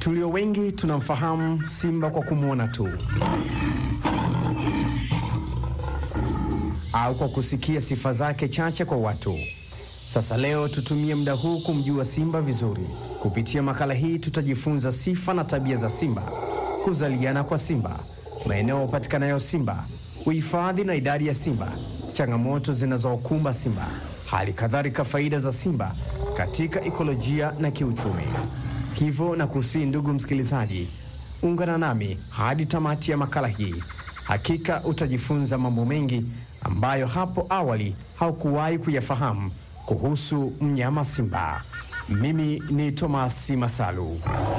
Tulio wengi tunamfahamu simba kwa kumwona tu au kwa kusikia sifa zake chache kwa watu. Sasa leo tutumie muda huu kumjua simba vizuri. Kupitia makala hii tutajifunza sifa na tabia za simba, kuzaliana kwa simba, maeneo yapatikanayo simba, uhifadhi na idadi ya simba, changamoto zinazokumba simba, hali kadhalika faida za simba katika ikolojia na kiuchumi. Hivyo na kusii, ndugu msikilizaji, ungana nami hadi tamati ya makala hii. Hakika utajifunza mambo mengi ambayo hapo awali haukuwahi kuyafahamu kuhusu mnyama simba. Mimi ni Thomas Masalu.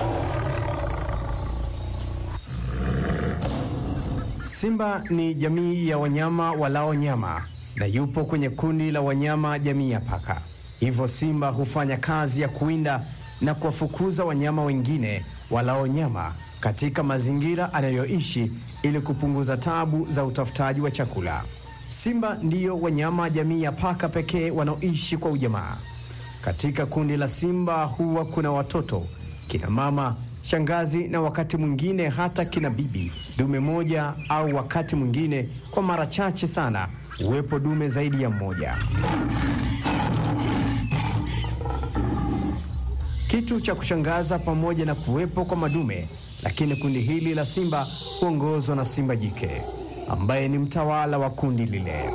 Simba ni jamii ya wanyama walao nyama na yupo kwenye kundi la wanyama jamii ya paka. Hivyo simba hufanya kazi ya kuwinda na kuwafukuza wanyama wengine walao nyama katika mazingira anayoishi ili kupunguza tabu za utafutaji wa chakula. Simba ndiyo wanyama jamii ya paka pekee wanaoishi kwa ujamaa. Katika kundi la simba huwa kuna watoto, kina mama, shangazi na wakati mwingine hata kina bibi dume moja, au wakati mwingine, kwa mara chache sana, uwepo dume zaidi ya mmoja. Kitu cha kushangaza, pamoja na kuwepo kwa madume, lakini kundi hili la simba huongozwa na simba jike ambaye ni mtawala wa kundi lile.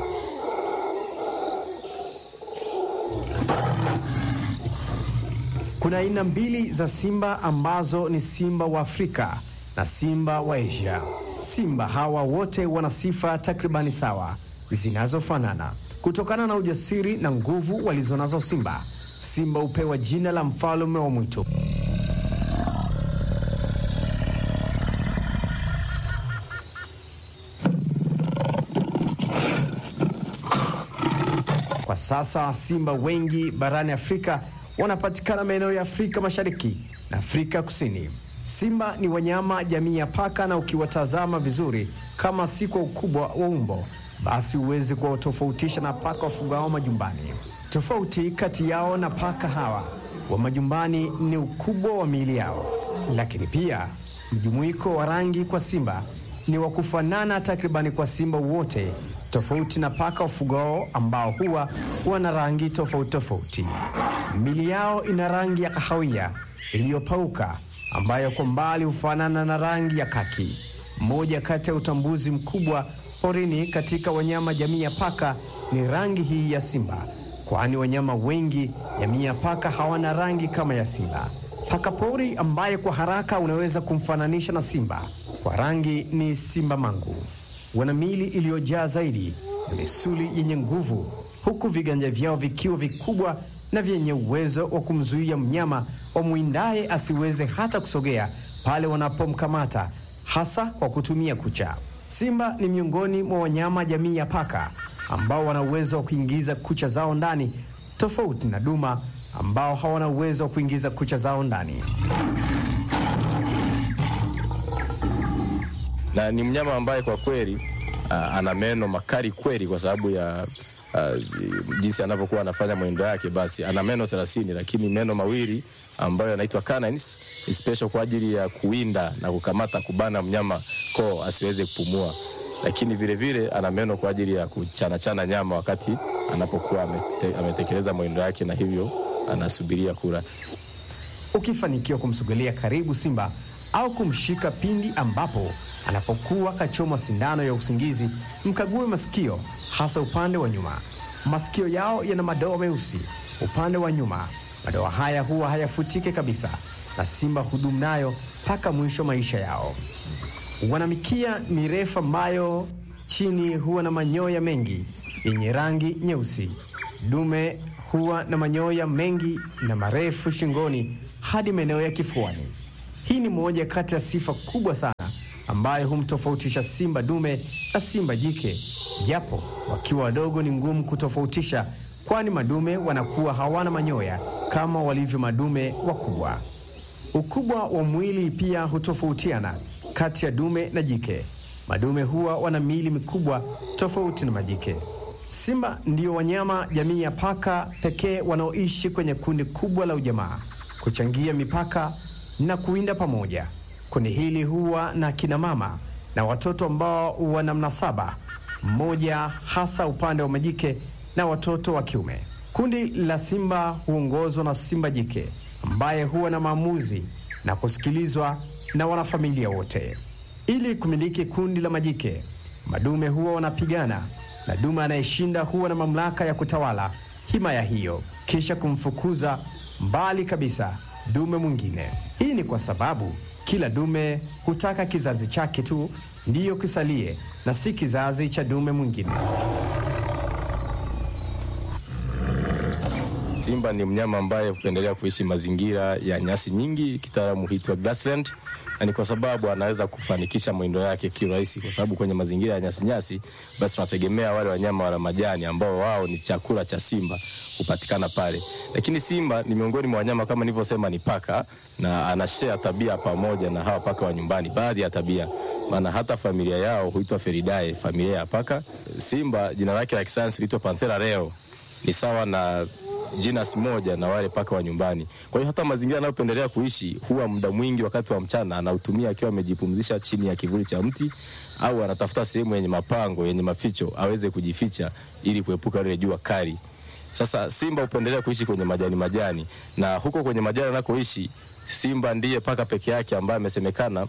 Kuna aina mbili za simba ambazo ni simba wa Afrika na simba wa Asia. Simba hawa wote wana sifa takribani sawa zinazofanana. Kutokana na ujasiri na nguvu walizonazo simba, simba hupewa jina la mfalme wa mwitu. Kwa sasa simba wengi barani Afrika wanapatikana maeneo ya Afrika Mashariki na Afrika Kusini. Simba ni wanyama jamii ya paka, na ukiwatazama vizuri, kama si kwa ukubwa wa umbo, basi huwezi kuwatofautisha na paka wafugao majumbani. Tofauti kati yao na paka hawa wa majumbani ni ukubwa wa miili yao, lakini pia mjumuiko wa rangi kwa simba ni wa kufanana takribani kwa simba wote, tofauti na paka wafugao ambao huwa wana rangi tofauti tofauti. Mili yao ina rangi ya kahawia iliyopauka ambayo kwa mbali hufanana na rangi ya kaki. Mmoja kati ya utambuzi mkubwa porini katika wanyama jamii ya paka ni rangi hii ya simba, kwani wanyama wengi jamii ya paka hawana rangi kama ya simba. Paka pori ambaye kwa haraka unaweza kumfananisha na simba kwa rangi ni simba mangu. Wana miili iliyojaa zaidi na misuli yenye nguvu, huku viganja vyao vikiwa vikubwa na vyenye uwezo wa kumzuia mnyama wamwindaye asiweze hata kusogea pale wanapomkamata, hasa kwa kutumia kucha. Simba ni miongoni mwa wanyama jamii ya paka ambao wana uwezo wa kuingiza kucha zao ndani, tofauti na duma ambao hawana uwezo wa kuingiza kucha zao ndani. na ni mnyama ambaye kwa kweli uh, ana meno makali kweli, kwa sababu ya uh, jinsi anavyokuwa anafanya mwendo yake. Basi ana meno 30 lakini meno mawili ambayo yanaitwa canines ni special kwa ajili ya kuwinda na kukamata, kubana mnyama koo asiweze kupumua, lakini vile vile ana meno kwa ajili ya kuchanachana nyama wakati anapokuwa amete, ametekeleza mwendo yake, na hivyo anasubiria kula. Ukifanikiwa kumsogelea karibu simba au kumshika pindi ambapo anapokuwa kachomwa sindano ya usingizi, mkague masikio, hasa upande wa nyuma. Masikio yao yana madoa meusi upande wa nyuma. Madoa haya huwa hayafutike kabisa, na simba hudumu nayo mpaka mwisho maisha yao. Wana mikia mirefu ambayo chini huwa na manyoya mengi yenye rangi nyeusi. Dume huwa na manyoya mengi na marefu shingoni hadi maeneo ya kifuani. Hii ni moja kati ya sifa kubwa sana ambayo humtofautisha simba dume na simba jike, japo wakiwa wadogo ni ngumu kutofautisha, kwani madume wanakuwa hawana manyoya kama walivyo madume wakubwa. Ukubwa wa mwili pia hutofautiana kati ya dume na jike. Madume huwa wana miili mikubwa tofauti na majike. Simba ndio wanyama jamii ya paka pekee wanaoishi kwenye kundi kubwa la ujamaa, kuchangia mipaka na kuwinda pamoja. Kundi hili huwa na kina mama na watoto ambao wana mnasaba mmoja, hasa upande wa majike na watoto wa kiume. Kundi la simba huongozwa na simba jike ambaye huwa na maamuzi na kusikilizwa na wanafamilia wote. Ili kumiliki kundi la majike, madume huwa wanapigana na dume anayeshinda huwa na mamlaka ya kutawala himaya hiyo, kisha kumfukuza mbali kabisa dume mwingine. Hii ni kwa sababu kila dume hutaka kizazi chake tu ndiyo kisalie na si kizazi cha dume mwingine. Simba ni mnyama ambaye hupendelea kuishi mazingira ya nyasi nyingi, kitaalamu huitwa grassland, na ni kwa sababu anaweza kufanikisha mwindo yake kirahisi, kwa sababu kwenye mazingira ya nyasi nyasi, basi tunategemea wale wanyama wala majani ambao wao ni chakula cha simba hupatikana pale. Lakini simba ni miongoni mwa wanyama kama nilivyosema, ni paka na anashare tabia pamoja na hawa paka wa nyumbani, baadhi ya tabia maana hata familia yao huitwa Feridae, familia ya paka. Simba jina lake la kisayansi huitwa Panthera reo, ni sawa na genus moja na wale paka wa nyumbani. Kwa hiyo hata mazingira anayopendelea kuishi huwa muda mwingi wakati wa mchana anautumia akiwa amejipumzisha chini ya kivuli cha mti au anatafuta sehemu yenye mapango yenye maficho aweze kujificha ili kuepuka ile jua kali. Sasa simba hupendelea kuishi kwenye majani majani, na huko kwenye majani anakoishi simba ndiye paka peke yake ambaye amesemekana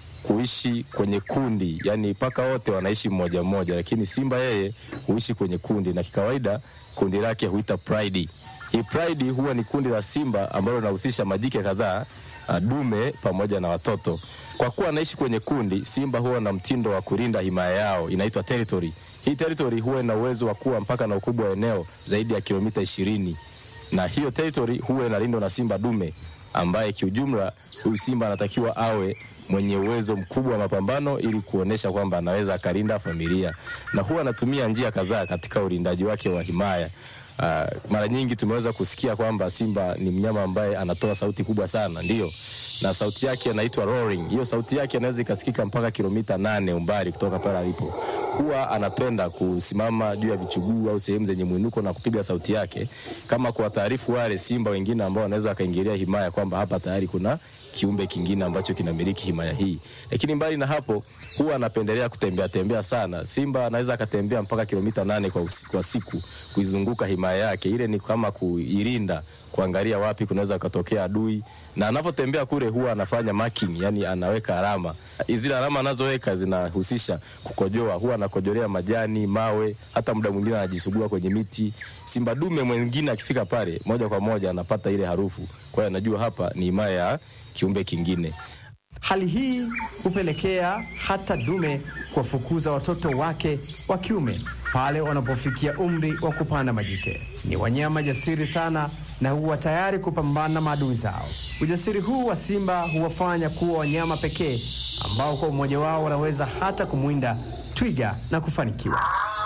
kuishi kwenye kundi, yani paka wote wanaishi mmoja mmoja, lakini simba yeye huishi kwenye kundi, na kikawaida kundi lake huita pride. Hii pride huwa ni kundi la simba ambalo linahusisha majike kadhaa, dume pamoja na watoto. Kwa kuwa anaishi kwenye kundi, simba huwa na mtindo wa kulinda himaya yao, inaitwa territory. Hii territory huwa ina uwezo wa kuwa mpaka na ukubwa wa eneo zaidi ya kilomita ishirini, na hiyo territory huwa inalindwa na simba dume ambaye kiujumla huyu simba anatakiwa awe mwenye uwezo mkubwa wa mapambano ili kuonesha kwamba anaweza akalinda familia, na huwa anatumia njia kadhaa katika ulindaji wake wa himaya. Uh, mara nyingi tumeweza kusikia kwamba simba ni mnyama ambaye anatoa sauti kubwa sana, ndio, na sauti yake inaitwa roaring. Hiyo sauti yake inaweza ikasikika mpaka kilomita nane umbali kutoka pale alipo. Huwa anapenda kusimama juu ya vichuguu au sehemu zenye mwinuko na kupiga sauti yake, kama kuwataarifu wale simba wengine ambao wanaweza wakaingilia himaya kwamba hapa tayari kuna kiumbe kingine ambacho kinamiliki himaya hii. Lakini mbali na hapo, huwa anapendelea kutembea tembea sana. Simba anaweza akatembea mpaka kilomita nane kwa, usi, kwa siku kuizunguka himaya yake. Ile ni kama kuilinda, kuangalia wapi kunaweza kutokea adui, na anapotembea kule huwa anafanya marking, yani anaweka alama. Zile alama anazoweka zinahusisha kukojoa, huwa anakojolea majani, mawe, hata muda mwingine anajisugua kwenye miti. Simba dume mwingine akifika pale, moja kwa moja anapata ile harufu, kwa hiyo anajua hapa ni himaya ya kiumbe kingine. Hali hii hupelekea hata dume kuwafukuza watoto wake wa kiume pale wanapofikia umri wa kupanda majike. Ni wanyama jasiri sana na huwa tayari kupambana na maadui zao. Ujasiri huu wa simba huwafanya kuwa wanyama pekee ambao kwa umoja wao wanaweza hata kumwinda twiga na kufanikiwa.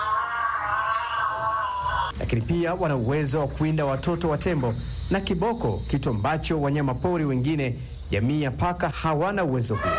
Lakini pia wana uwezo wa kuwinda watoto wa tembo na kiboko, kitu ambacho wanyama pori wengine jamii ya paka hawana uwezo huo.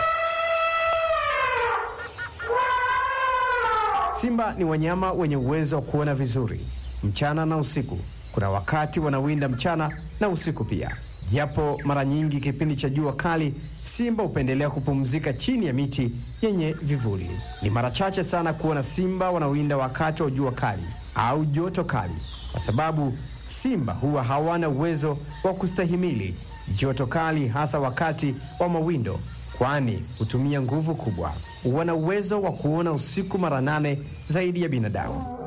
Simba ni wanyama wenye uwezo wa kuona vizuri mchana na usiku. Kuna wakati wanawinda mchana na usiku pia, japo mara nyingi kipindi cha jua kali simba hupendelea kupumzika chini ya miti yenye vivuli. Ni mara chache sana kuona simba wanawinda wakati wa jua kali au joto kali, kwa sababu simba huwa hawana uwezo wa kustahimili joto kali, hasa wakati wa mawindo, kwani hutumia nguvu kubwa. Wana uwezo wa kuona usiku mara nane zaidi ya binadamu.